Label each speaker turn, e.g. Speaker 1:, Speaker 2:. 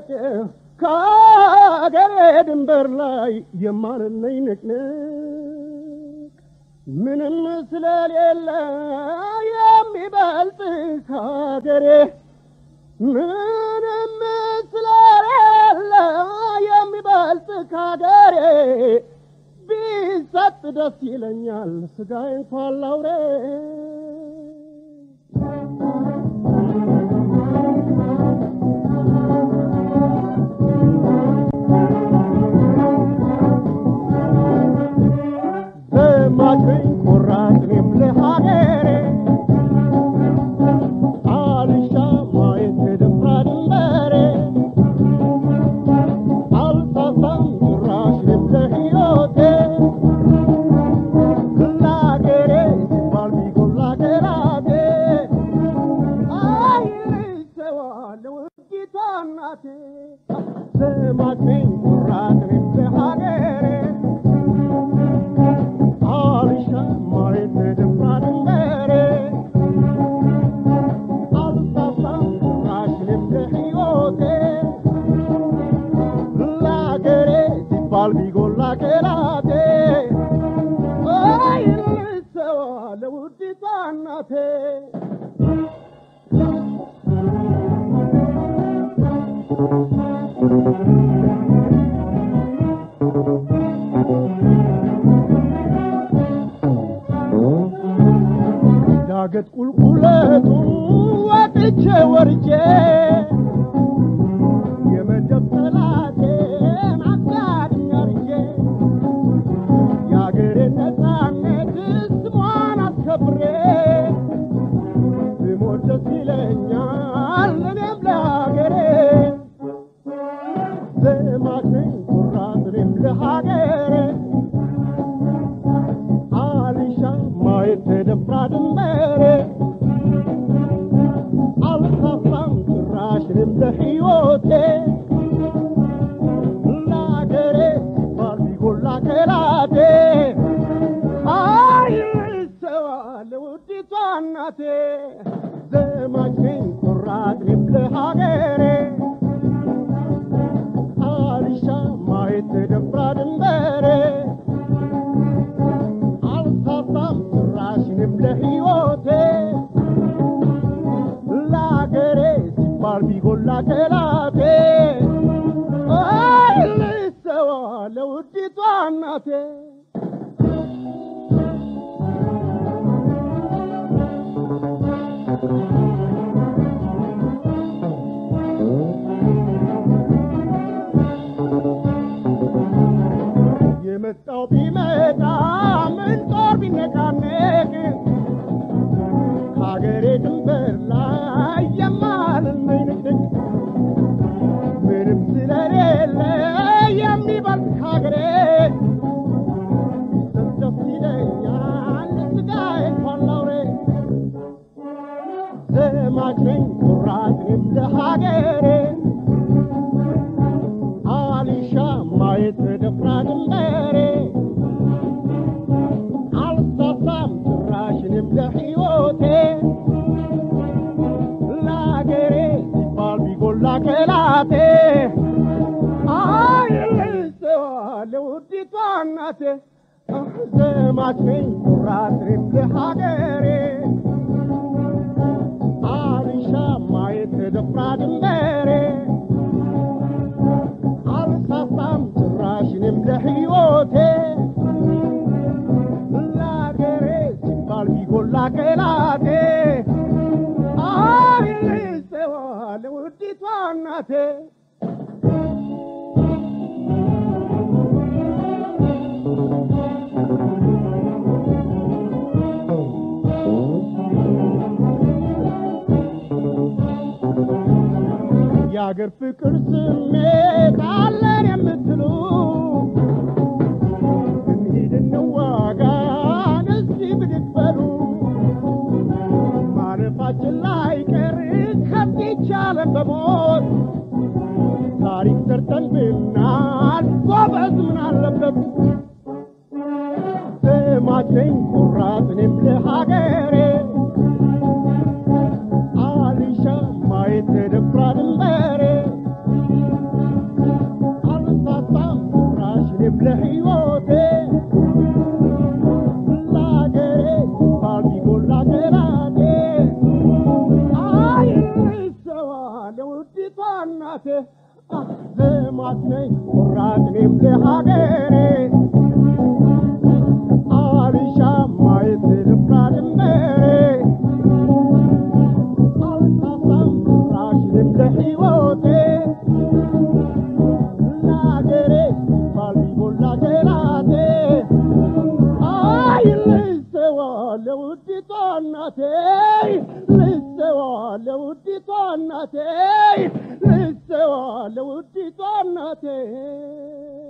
Speaker 1: ንቅንቅ ከአገሬ ድንበር ላይ የማልለኝ ንቅንቅ ምንም ስለሌለ የሚበልጥ ከአገሬ ምንም ስለሌለ የሚበልጥ ከአገሬ ቢሰጥ ደስ ይለኛል ስጋዬ እንኳን ላውሬ ዘማችኝ ቆራጥ እኔም ለሀገሬ አልሻ ማየት የደፍራ ድንበሬ አልሳሳም ጭራሽ እኔም ለሕይወቴ ለአገሬ ሲባል ቢጎላ ገራቴ አይሰዋለሁ ውዲቷ እናቴ ዘማችኝ ቆራጥ እኔም ለሀገሬ አልሻ ማየት የደፍራ ድንበሬ አልሳሳም ጭራሽ እኔም ለሕይወቴ ለአገሬ ሲባል ቢጎላ ገራቴ አይልሰዋ ለውዲቷ እናቴ ዳገት ቁልቁለቱ ወጥቼ ወርጄ የመደብ ጠላቴን አጋድኝ አርጄ የአገሬን ነፃነት ስሟን አስከብሬ ብሞት ደስ ይለኛል እኔም ለሀገሬ ዘማች ነኝ ኩራት እኔም ለሀገሬ አልሻ ማየት ተደፍራ ድንበሬ አልሳሳም ጭራሽ እኔም ለሕይወቴ ለአገሬ ሲባል ቢጎላ ከላቴ አይሰዋ ለውዲቷ እናቴ ዘማች ነኝ ኩራት እኔም ለሀገሬ አልሻ ማየት ተደፍራ ድንበሬ አልሳሳም ጭራሽ እኔም ለሕይወቴ ለአገሬ ሲባል ቢጎላ ከላቴ አይልሰዋ ለውዲቷ እናቴ የመጣው ቢመጣ ምን ጦር ቢነቃነቅ ከሀገሬ ድንበር ላይ የማልመኝ ንቅንቅ ምንም ስለሌለ የሚበልጥ ከሀገሬ ቢሰጥ ደስ ይለኛል ስጋዬ እንኳን ላውሬ ዘማች ነኝ ኩራት እኔም ለሀገሬ አልሻ ማየት ተደፍራ ድንበሬ አልሳሳም ጭራሽ እኔም ለሕይወቴ ለአገሬ ሲባል ቢጎላ ከላቴ አይልሰዋ ለውዲቷ እናቴ ዘማች ነኝ ኩራት እኔም ለሀገሬ አልሻ ማየት ተደፍራ ድንበሬ አልሳሳም ጭራሽ እኔም ለሕይወቴ ለአገሬ ሲባል ቢጎላ ከላቴ አይልሰዋ ለውዲቷ እናቴ የአገር ፍቅር ስሜት አለን የምትሉ እንሂድ እንዋጋ እስቲ ብድግ በሉ ማረፋችን ላይ ቀር ከዚች ዓለም በሞት ታሪክ ሰርተን ብናል ጎበዝ ምን አለበት ስማች ነኝ ቆራጥ እኔም ለሀገሬ አልሻ ማየት ተደፍራ ድንበሬ እናቴ ልማት ነኝ ቆራጥ እኔም ለሀገሬ አልሻ ማየት ልብቃ ድንበሬ አልሳሳም ጭራሽ እኔም ለሕይወቴ ለሀገሬ ባልቢሞላ ገላቴ አይ ልሰዋ ለውዲቷ እናቴ ልሰዋ ለውዲቷ እናቴ ልሰዋ ለውዲቷ እናቴ